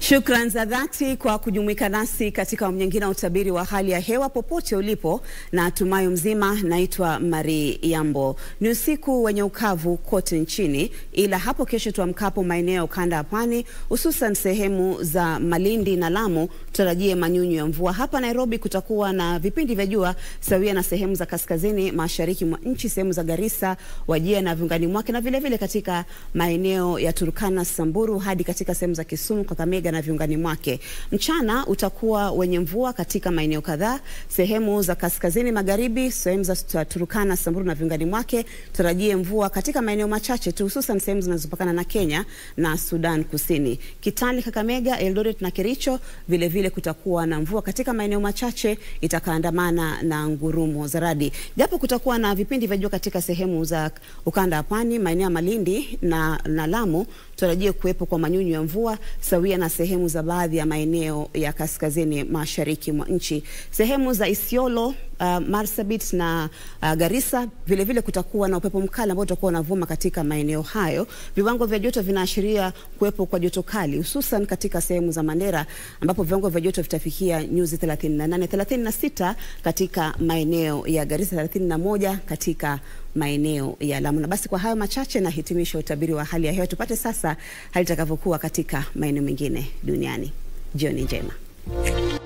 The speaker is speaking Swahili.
Shukran za dhati kwa kujumuika nasi katika awamu nyingine ya utabiri wa hali ya hewa popote ulipo, na tumayo mzima. Naitwa Mari Yambo. Ni usiku wenye ukavu kote nchini, ila hapo kesho tuamkapo maeneo ya ukanda wa pwani, hususan sehemu za Malindi na Lamu, tutarajie manyunyu ya mvua. Hapa Nairobi kutakuwa na vipindi vya jua sawia na sehemu za kaskazini mashariki mwa nchi, sehemu za Garissa, Wajia na viungani mwake, na vilevile vile katika maeneo ya Turkana, Samburu hadi katika sehemu za Kisumu, Kakamega na viungani mwake. Mchana utakuwa wenye mvua katika maeneo kadhaa, sehemu za kaskazini magharibi, sehemu za Turkana, Samburu na viungani mwake. Tarajie mvua katika maeneo machache tu, hususan sehemu zinazopakana na Kenya na Sudan Kusini. Kitale, Kakamega, Eldoret na Kericho vile vile kutakuwa na mvua katika maeneo machache itakaandamana na ngurumo za radi. Japo kutakuwa na vipindi vya jua katika sehemu za ukanda wa pwani, maeneo ya Malindi na, na Lamu tutarajie kuwepo kwa manyunyu ya mvua sawia na sehemu za baadhi ya maeneo ya kaskazini mashariki mwa nchi. Sehemu za Isiolo, uh, Marsabit na uh, Garissa vile vile kutakuwa na upepo mkali ambao utakuwa unavuma katika maeneo hayo. Viwango vya joto vinaashiria kuwepo kwa joto kali hususan katika sehemu za Mandera ambapo viwango vya joto vitafikia nyuzi 38, 36 katika maeneo ya Garissa, 31 katika maeneo ya Lamu. Na basi kwa hayo machache na hitimisha utabiri wa hali ya hewa. Tupate sasa hali itakavyokuwa katika maeneo mengine duniani. Jioni njema.